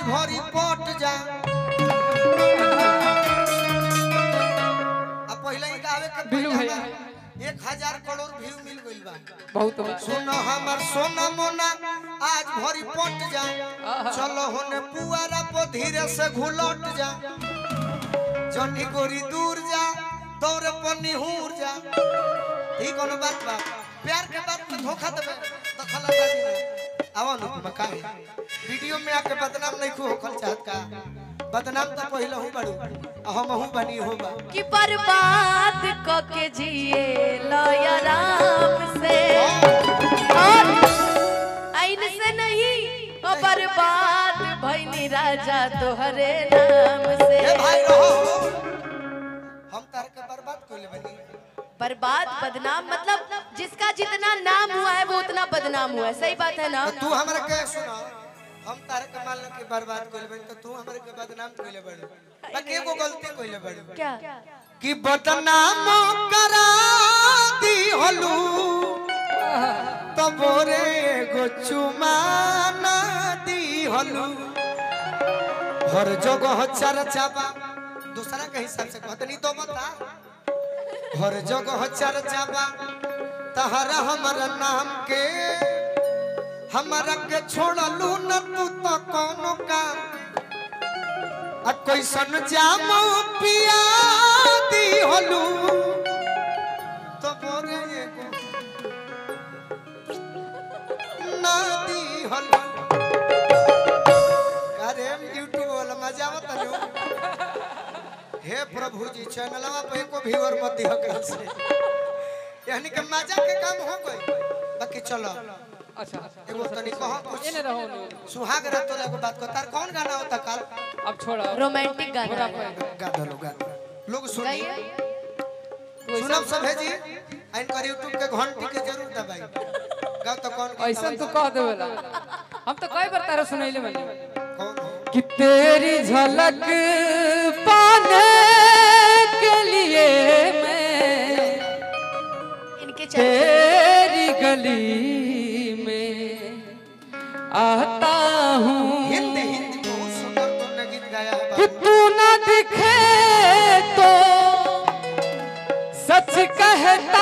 आज भरी पट जा अब पहले ही गावे के बिल्लू पहले भैया। हमार एक हजार करोड़ व्यू मिल गइल बा बहुत हो सुनो हमर सोना मोना आज भरी पट जा चलो होने पुआरा पर धीरे से घुलट जा जनी गोरी दूर जा दौरे पर निहूर जा ठीक कोनो बात बा प्यार के बात में धोखा देबे दखल अंदाजी में आवा नु तुम काहे वीडियो में आके बदनाम नहीं खो होखल चाहत का बदनाम तो पहले हूं बड़ू आ हम हूं बनी हो बा कि बर्बाद क के जिए लय आराम से और आइन से नहीं ओ बर्बाद भइनी राजा तोहरे नाम से ए भाई रहो हम तार के बर्बाद कोइले बनी बर्बाद बदनाम मतलब जिसका जितना नाम हुआ है वो उतना बदनाम हुआ है सही बात है ना तो तू हमरा के सुना हम तार के मान लो कि बर्बाद कोइले बनी तो तू हमरा के बदनाम कोइले बनी बाकी एगो गलती कोइले बनी क्या कि बदनाम करा दी हलू तो बोरे एगो चुमाना दी हलू हर जगह चर्चा बा दूसरा के हिसाब से कहतनी तो बता हर जगह चर्चा बा तहरा हमारा नाम के हमारा के छोड़लू न तू तो कोनो काम आ कैसन जाम पिया दी हलू तो बोरे एगो ना दी हलू अरे यूट्यूब वाला मजा आवत लो हे प्रभु जी चैनलवा पे एको व्यूअर मत दियो कर से यानी कि मजा के काम हो गई बाकी चलो अच्छा एगो तनी कहो कुछ एने रहो नु। सुहाग रात तो एगो बात को तार कौन गाना होता कल अब छोड़ा रोमांटिक गाना पूरा है। पे। गा दो गा दो। लोग सुनी गाइए सुनब सब है जी इन पर यूट्यूब के घंटी के जरूर दबाई गाओ तो कौन गीत ऐसा तो दबाई? कह देवेला हम तो कई बार तारा सुनैले बनी कौन कि तेरी झलक पाने के लिए मैं इनके चलते तेरी गली में आता हूँ हिंदी हिंदी बहुत सुंदर तुमने गीत गाया है कि बाबू। तू न दिखे तो सच कहता